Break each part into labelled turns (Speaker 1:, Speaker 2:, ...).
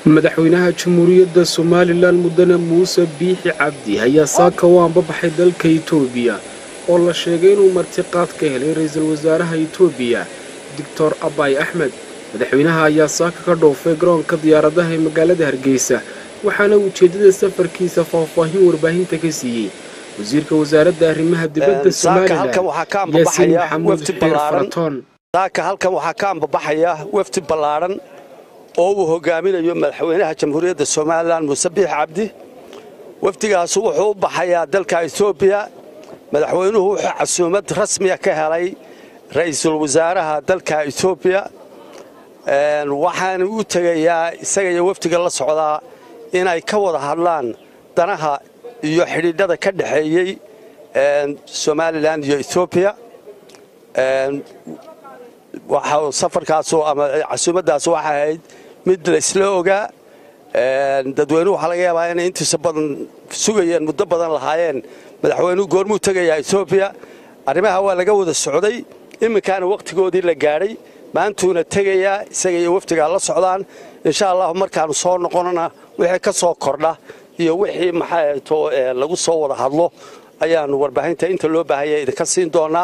Speaker 1: madaxweynaha jamhuuriyadda somalilan mudane muuse biixi cabdi ayaa saaka u ambabaxay dalka itoobiya oo la sheegay inuu martiqaad ka helay ra-iisul wasaaraha itoobiya doctor abay axmed madaxweynaha ayaa saaka ka dhoofay garoonka diyaaradaha ee magaalada hargeysa waxaana ujeeddada safarkiisa faahfaahin warbaahinta ka siiyey wasiirka wasaaradda arrimaha dibadda somalilan yaasiin maxamuud xeer faratoon
Speaker 2: saaka halkan waxaa ka ambabaxaya wafdi ballaadhan oo uu hogaaminayo madaxweynaha jamhuuriyadda somalilan muuse biix cabdi wafdigaasu wuxuu u baxayaa dalka etoobiya madaxweynuhu wuxuu casuumad rasmiya ka helay ra'iisul wasaaraha dalka etoobiya waxaana u tegayaa isaga iyo wafdiga la socdaa inay ka wada hadlaan danaha iyo xidhiidhada ka dhexeeyey somalilan iyo etoobiya safarkaasu ama casuumaddaas waxay ahayd mid laysla ogaa dadweynuhu waxaa laga yaabaa inay intiisa badan sugayeen muddo badan lahaayeen madaxweynuhu goormuu tegayaa etoobiya arrimaha waa laga wada socday iminkaana wakhtigoodii la gaadhay maantuuna tegayaa isaga iyo wafdigaa la socdaan insha allahu markaannu soo noqonana wixii ka soo kordha iyo wixii maxaato lagu soo wada hadlo ayaannu warbaahinta inta loo baahaya idinka siin doonaa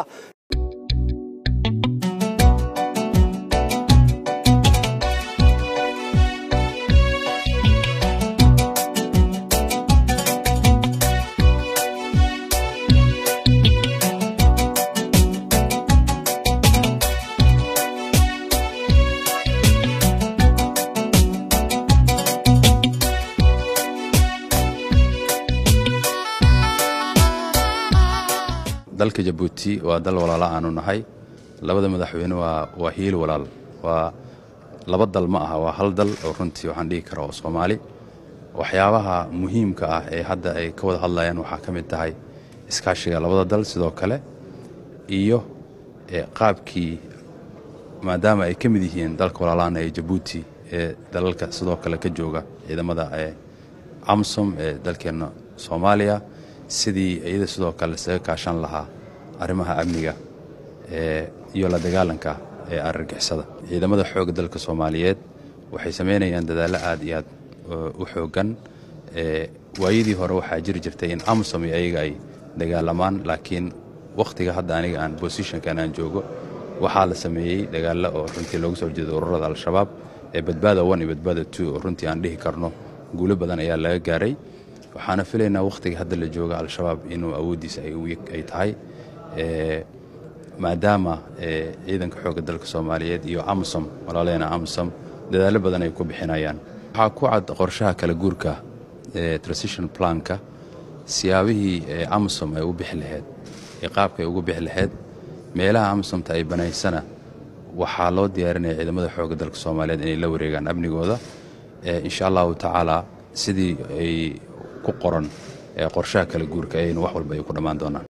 Speaker 3: dalka jabuuti waa dal walaala aanu nahay labada madaxweyne waa hiil walaal waa laba dal ma aha waa hal dal oo runtii waxaan dhihi kara oo soomaali waxyaabaha muhiimka ah ee hadda ay ka wada hadlayaan waxaa ka mid tahay iskaashiga labada dal sidoo kale iyo qaabkii maadaama ay ka mid yihiin dalka walaalaana ee jabuuti ee dalalka sidoo kale ka jooga ciidamada ee amsom ee dalkeenna soomaaliya sidii iyada sidoo kale isaga kaashan lahaa arrimaha amniga iyo la dagaalanka ee argagixisada ciidamada xoogga dalka soomaaliyeed waxay samaynayaan dadaallo aad iyo aad u xooggan waayadii hore waxaa jiri jirtay in amsom iyo ayaga ay dagaalamaan laakiin wakhtiga hadda aniga aan bosishonkan aan joogo waxaa la sameeyey dagaallo oo runtii loogu soo horjeedo ururada al-shabaab ee badbaada one iyo badbaada two oo runtii aan dhihi karno guulo badan ayaa laga gaaray waxaana filaynaa wakhtiga hadda la jooga al-shabaab inuu awooddiisa ay tahay maadaama ciidanka xoogga dalka soomaaliyeed iyo amsom walaaleena amsom dadaallo badan ay ku bixinayaan waxaa ku cad qorshaha kala guurka ee transition planka siyaabihii amsom ay u bixi lahayd ee qaabka ay ugu bixi lahayd meelaha amsomta ay banaysana waxaa loo diyaarinaya ciidamada xoogga dalka soomaaliyeed inay la wareegaan amnigooda insha allahu tacaala sidii ay ku qoran qorshaha kala guurka ayaynu wax walba ay ku dhammaan doonaan